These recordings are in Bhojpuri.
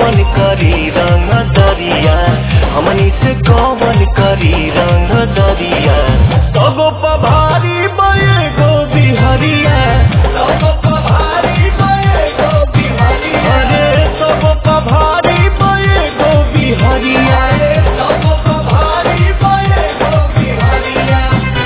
कौन करी रंग दरिया हमनी से कौन करी रंग दरिया तगो पभारी बये गो बिहरिया तगो पभारी बये गो बिहरिया अरे तगो पभारी बये गो बिहरिया तगो पभारी बये गो बिहरिया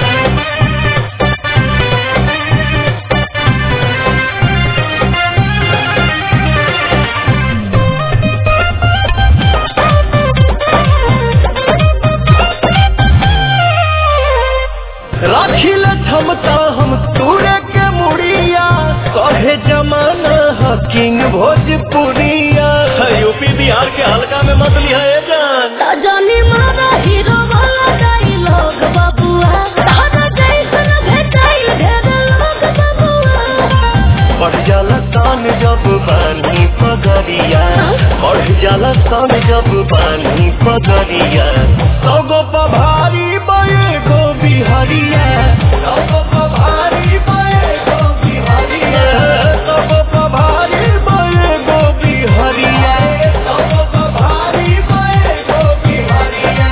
राखिल क्षमता हम तूरे के मुड़िया कहे जमाना ह किंग भोजपुरिया यूपी बिहार के हल्का में मत लिया ये जान जानी मारा हीरो वाला डायलॉग बबुआ तारा जैसन भेटाइल ढेर लोग बबुआ बढ़ जाला तान जब बानी पगरिया बढ़ जाला तान जब बानी पगरिया सगो पभारी बये गो बिहरिया सगो पभारी बये गो बिहरिया सगो पभारी बये गो बिहरिया सगो पभारी बये गो बिहरिया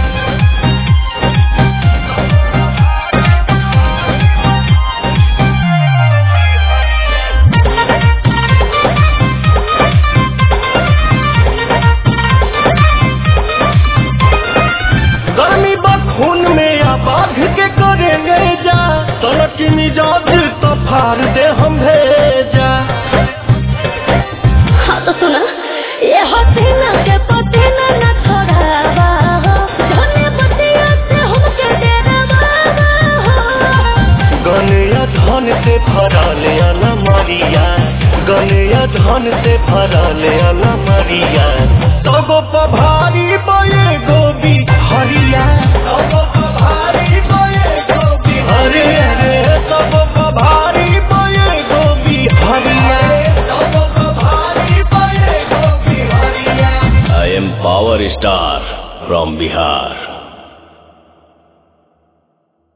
गर्मी बखून में या बाघ के करेंगे जा तलक मिजाज तो फाड़ दे हम भेजा हाँ तो सुना ये हसीना के पसीना न छोड़ावा हो धने बतिया से हमके डरावा हो गनया धन से भरल अला मरिया गनया धन से भरल अला मरिया तगो पभारी बये गोबी हरिया तगो पभारी बये गोबी हरे हरे तगो पभारी बये गोबी हरिया तगो पभारी बये गोबी हरिया I am Power Star from Bihar.